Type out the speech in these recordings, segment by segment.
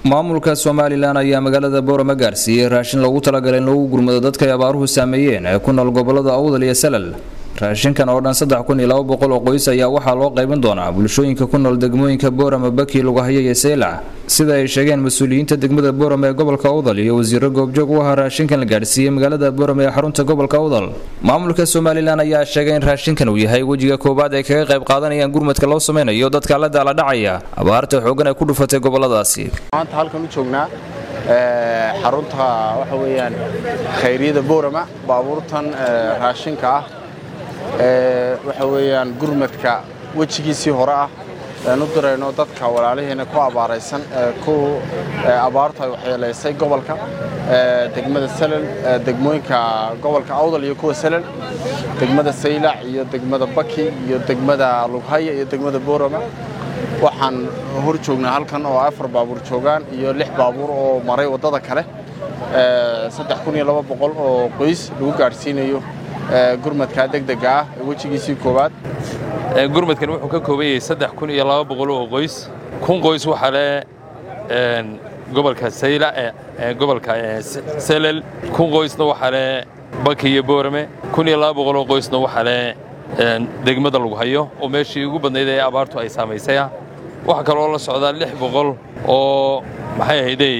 maamulka somalilan ayaa magaalada boorama gaarsiiyey raashin loogu talagalay in lagu gurmado dadka ay abaaruhu saameeyeen ee ku nool gobolada awdal iyo salal raashinkan oo dhan saddex kun iyo laba boqol oo qoys ayaa waxaa loo qaybin doonaa bulshooyinka ku nool degmooyinka boorama baki lugahaya iyo seylac sida ay sheegeen mas-uuliyiinta degmada boorama ee gobolka awdal iyo wasiiro goobjoog u ahaa raashinkan la gaadhsiiyey magaalada boorama ee xarunta gobolka awdal maamulka somalilan ayaa sheegay in raashinkan uu yahay wejiga koowaad ay kaga qayb qaadanayaan gurmadka loo sameynayo dadka la daala dhacaya abaarta xoogan ay ku dhufatay goboladaasi maanta halkan u joognaa xarunta waxa weeyaan khayriyada boorama baabuurtan raashinka ah waxa weeyaan gurmadka wejigiisii hore ah aan u dirayno dadka walaalihiina ku abaaraysan ku abaartu ay waxyeelaysay gobolka degmada salal degmooyinka gobolka awdal iyo kuwa salal degmada saylac iyo degmada baki iyo degmada lughaya iyo degmada boorama waxaan hor joognaa halkan oo afar baabuur joogaan iyo lix baabuur oo maray waddada kale saddex kun iyo laba boqol oo qoys lagu gaadhsiinayo gurmadka degdega ah ee wejigiisii koowaad gurmadkan wuxuu ka kooban yahay saddex kun iyo laba boqol oo qoys kun qoys waxaa le gobolka sayla gobolka selel kun qoysna waxaa le baki iyo boorame kun iyo laba boqol oo qoysna waxaa le degmada lagu hayo oo meeshii ugu badnayd ee abaartu ay saamaysay ah waxaa kaloo la socdaa lix boqol oo maxay ahaydey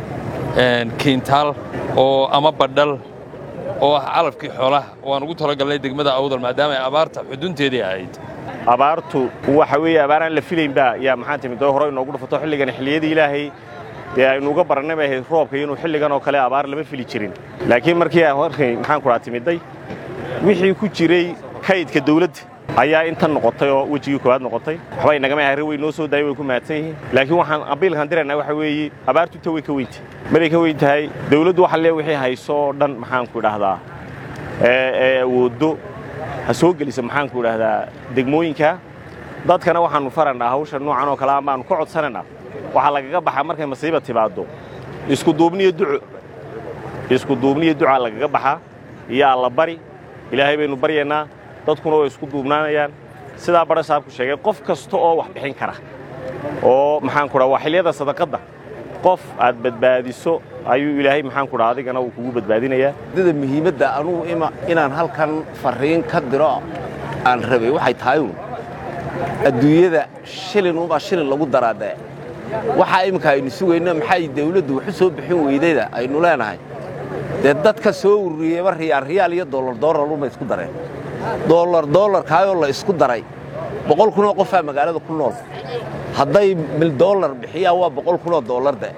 kiintaal oo ama badhal oo ah calafkii xoolaha oo aan ugu talagalnay degmada awdal maadaama ay abaarta xudunteedii ahayd abaartu waxa weeye abaaraan la filaynba yaa maxaa timid oo hore inoogu dhufato xilligan xilliyadii ilaahay dee aynu uga barannay bay ahayd roobka inuu xilligan oo kale abaar lama fili jirin laakiin markii markay maxaan kudhaa timidday wixii ku jiray kaydka dawladda ayaa intan noqotay oo wejigii koowaad noqotay waxba inagama ahre way noo soo daayay way ku mahadsan yihiin laakiin waxaan abiilkan diraynaa waxa weeye abaartu inta way ka weyntahay maray ka weyn tahay dawladdu waxa lee wixii hayso dhan maxaanku idhaahdaa ee awooddo ha soo gelisa maxaanku idhaahdaa degmooyinka dadkana waxaannu farannaa hawsha noocan oo kale a baannu ka codsanaynaa waxaa lagaga baxaa markay masiiba timaaddo iskuduubniyo duco iskuduubniyo ducaa lagaga baxaa iyo alla bari ilaahay baynu baryaynaa dadkuna way isku duubnaanayaan sidaa badha saabku sheegay qof kasta oo wax bixin kara oo maxaanku dhaa waa xilliyada sadaqadda qof aad badbaadiso ayuu ilaahay maxaanku dhaa adigana uu kugu badbaadinayaa dada muhiimadda anugu inaan halkan farriin ka diro aan rabay waxay tahay uun adduunyada shilin unbaa shilin lagu daraadee waxaa imminka aynu sugayno maxay dawladdu waxu soo bixin weydayda aynu leenahay dee dadka soo ururiyeyba riyaal riyaal iyo dollar dollar unbay isku dareen dollar dollarkaayoo la isku daray boqol kunoo qofaa magaalada ku nool hadday mil dollar bixiyaan waa boqol kunoo dollarde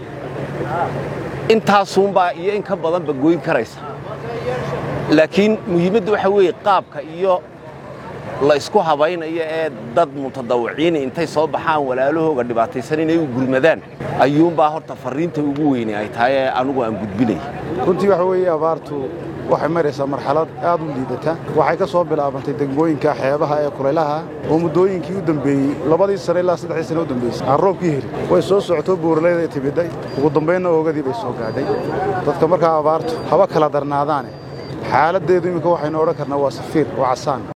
intaasuunbaa iyo in ka badanba goyn karaysa laakiin muhiimadda waxa weeye qaabka iyo la isku habaynayo ee dad mutadawiciini intay soo baxaan walaalahooga dhibaataysan inay u gurmadaan ayuunbaa horta farriinta ugu weyne ay tahay ee anugu aan gudbinaya runtii waxa weeye abaartu waxay maraysaa marxalad aad u liidata waxay ka soo bilaabantay degmooyinka xeebaha ee kulaylaha oo muddooyinkii u dambeeyey labadii sane ilaa saddexdii sane u dambeysay aan roobkii helin way soo socoto buuraleyday timidday ugu dambaynna oogadii bay soo gaadhay dadka markaa abaartu haba kala darnaadaane xaaladdeedu iminka waxaynu odhan karnaa waa safiir waa casaan